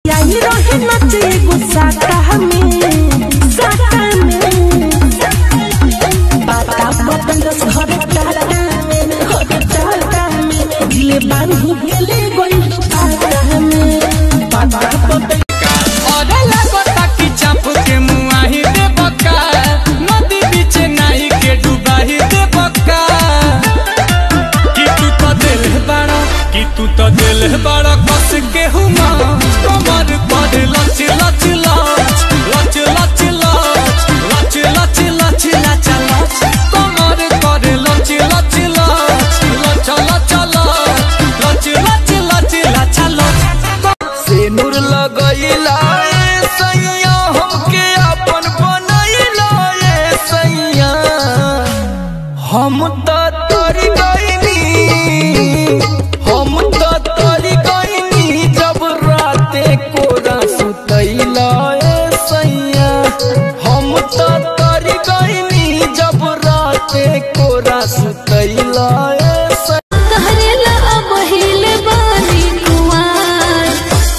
आई रहे नचे गुस्सा में साटा में पाता बतन दस घर टाटा में घर टाटा में दिले बांधू गेले गोई पाता में पाता बतन अरे लागता कि चाप के मुआही दे बका नदी बीच नाही के डुबाही दे बका कि तू तो दिल बड़ा कि तू तो दिल बड़ा कस के हुमा कमर पर लच लच लच लच लच लच लच लच लच लच लच कमर पर लच लच लच लच लच लच लच लच लच लच लच सिनुर लगैला ए सैया हमके अपन बनैला ए सैया हम त तोरी गइनी हम त तोरी गइनी जब राते कोरा सुतैला ए सैया हम त तोरी गइनी जब राते कोरा सुतैला ए सैया कहरेला अब हिले बानी कुआर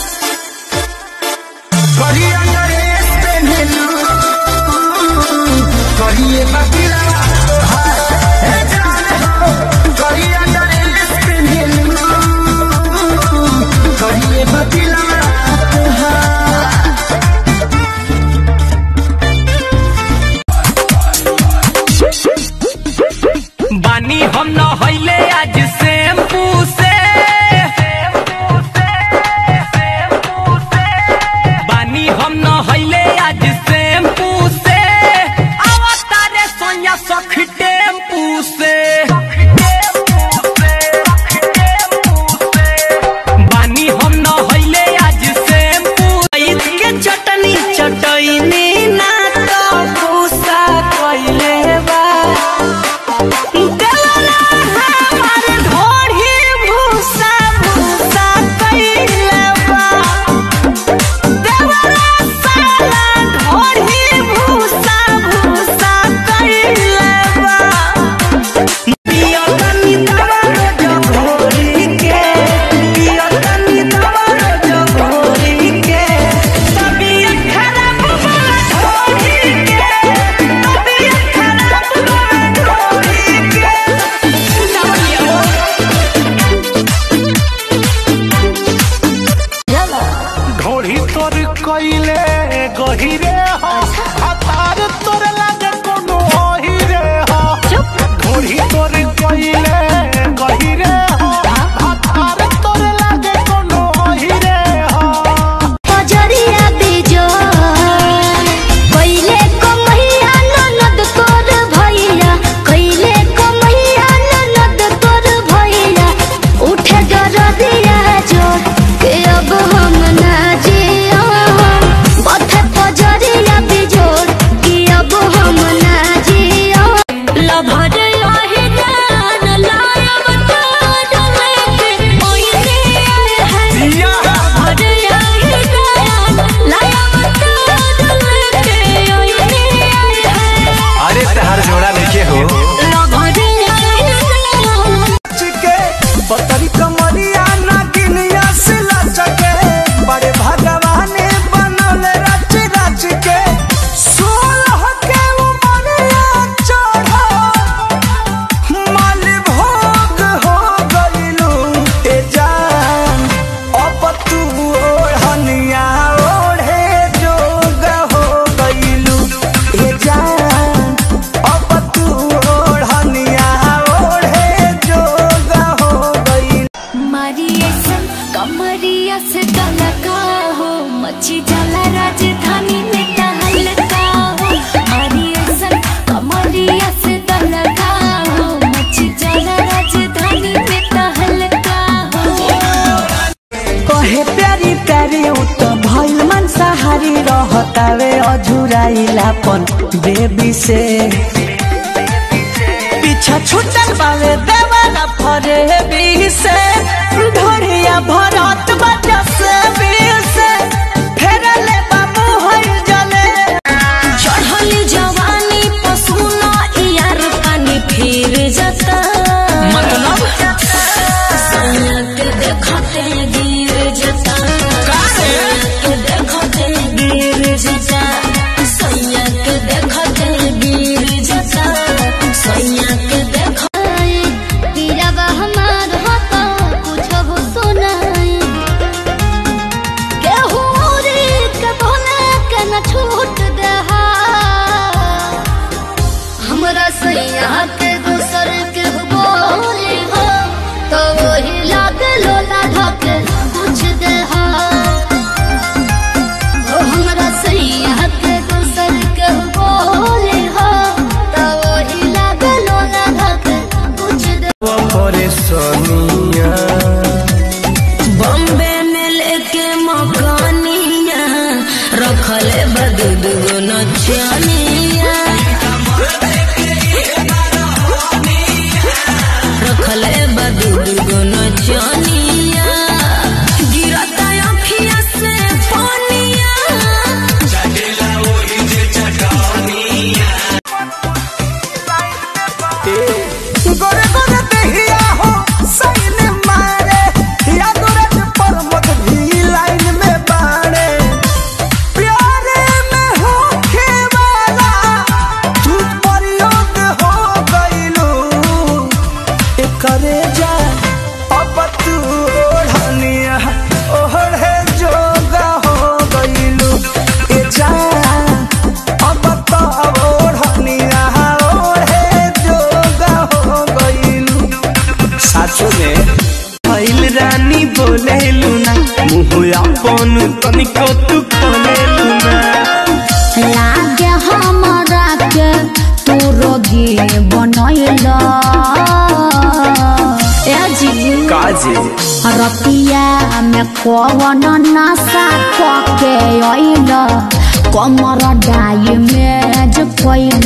करिया नरेश पेन्हलू करिए बकिला हे जान हो करिया नरेश पेन्हलू करिए बकिला बानी हम न हईले आज शैम्पू से बानी हम न हईले आज शैम्पू से आवता रे सोनिया सख टेम्पू से बानी हम न हईले आज शैम्पू ईद के चटनी चटनी ना तो भूसा कइले बा देवला हमार ढोढ़ी भूसा भूसा कइले बा देवला साला ढोढ़ी भूसा भूसा कइले बा पिया तनी दवा रोज घोरी के पिया तनी दवा रोज घोरी के तबीयत खराब होला ढोरी के तबीयत खराब होला ढोरी के ढोढ़ी तोर कइले गहिरे हो हतार तोर लागे कोनो ओहिरे हो ढोढ़ी तोर कइले गहिरे हो हतार तोर लागे कोनो ओहिरे हो पजरिया बिजो कइले कमैया ननद तोर भैया कइले कमैया ननद तोर भैया उठे दरदिया जोर के अब हम ना जियो बथे पजरिया बिजोर कि अब हम ना जियो लभर लाहे जान लायब तार लेके ओइने है दिया लभर लाहे जान लायब तार लेके ओइने है अरे तहार जोड़ा देखे हो लभर लाहे जान चिके पतरी कमरिया नागिनिया से लचके बड़े भगवान बनल रच रच के सोलह के उमरिया चढ़ा माल भोग हो गइलू ए जान अब तू ओढ़निया ओढ़े जोग हो गइलू ए जान अब तू ओढ़निया ओढ़े जोग हो गइलू मारिए सन कमरिया से तलका हो मच्छी जाला राजधानी में तहलका हो मारिए सन कमरिया से तलका हो मच्छी जाला राजधानी में तहलका हो कहे प्यारी प्यारी उत भइल मांसाहारी रहतावे अझुराइलापन बेबी से पीछा छुटल बावे देवाला फरे बी से ढोरिया भरत बजा से बी से फेरले बाबू होई जले चढ़ली जवानी पसूना यार पानी फिर जाता मतलब सनक देखते गिर जाता काहे? सनक रखले बदू दुगो नचनिया रखले बदू दुगो नचनिया गिरता अखिया से पानिया गोरे गोरे देहिया हो साइन मारे या गोरे पर मत भी लाइन में बाड़े प्यारे में हो खेवाला तू परियोग हो गइलू एकरे जा अब तू ओढ़निया ओढ़े जोगा हो गइलू ए जा अब तो ओढ़निया ओढ़े जोगा हो गइलू साचो में भइल रानी बोलेलू ना मुँह अपन तनिको तू खोलेलू ना लागे हमरा के तू रोगी बनैला ए जी काजी रतिया में कवन नशा के अइल कमर डाई में जो कैल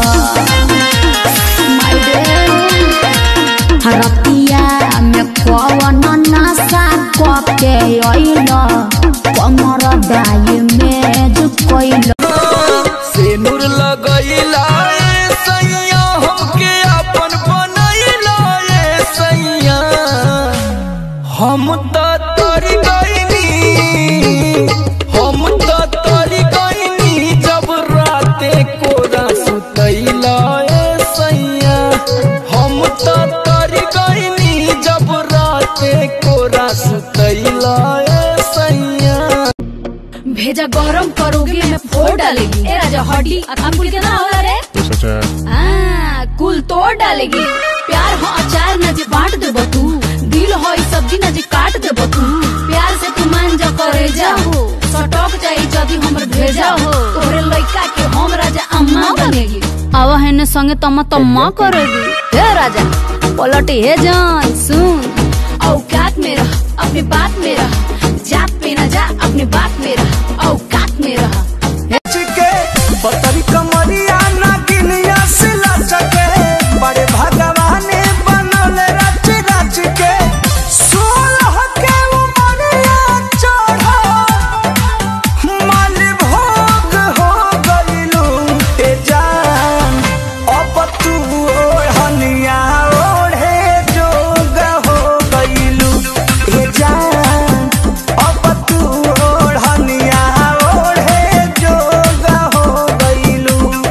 रतिया में कवन नशा के अइल कमर डाई में जो कैल सिनुर लगैला ए सैया हमके अपन बनैला ए सैया हम त तोरी गइनी हम त तोरी गइनी जब राते कोरा सुतैला ए सैया हम त तोरी गइनी जब राते कोरा सुतैला ए सैया भेजा गरम करोगे मैं फोड़ डालेगी ए राजा हड्डी अंकुल के ना होला रे हाँ, कुल तोड़ डालेगी प्यार हो अचार न जे बांट देबो तू दिल हो ई सब्जी न जे काट देबो तू प्यार से तू मान जा करे जा हो सटक जाई जदी हमर भेजा हो तोरे लइका के हम राजा अम्मा बनेगी अब हेने संगे तम्मा तम्मा करेगी हे राजा पलट हे जान सुन औकात में रह अपनी बात में रह जात पे न जा अपनी बात में रह औकात में रह के पतरी कमरिया नागिनिया से लचके बड़े भगवान बनल रच रच के सोलह के उमरिया चढ़ा माल भोग हो गइलू ए जान अब तू ओढ़निया ओढ़े जोग हो गइलू ए जान अब तू ओढ़निया ओढ़े जोग हो गइलू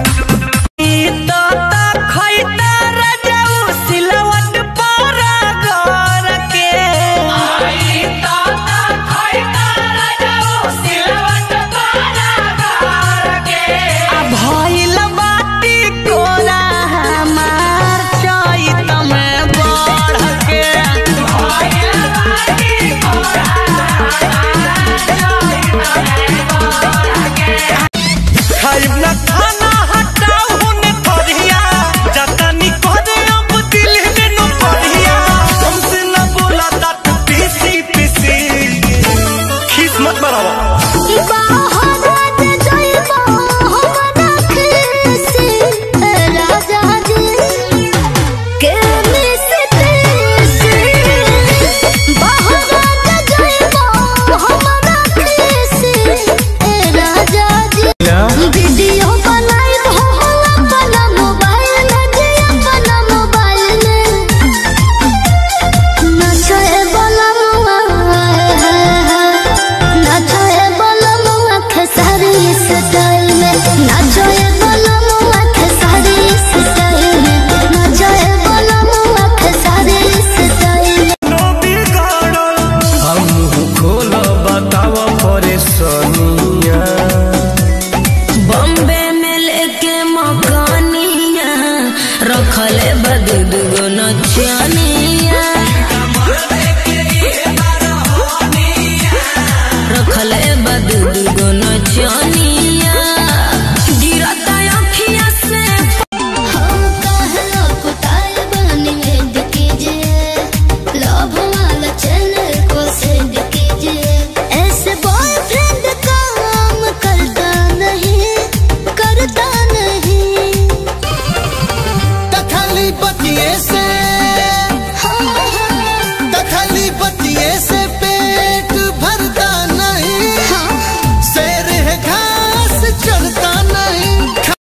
खाइब ना खाना हटाऊ हुने थरिया जतनी करे अब दिल में न पड़िया हमसे न बोला तात पीसी पीसी खीस मत बराबर वीडियो बनाई हो अपना मोबाइल में जे अपना मोबाइल में नचए वाला मुआ नचए वाला मुआ खेसारी स्टाइल में नचए वाला मुआ खेसारी स्टाइल में नचए वाला मुआ खेसारी स्टाइल में नो बिगाड़ल हम मुंह खोलो बताव परेशानिया बॉम्बे में लेके मकानिया रखले बदू दुगो नचनिया रखले बदू दुगो नचनिया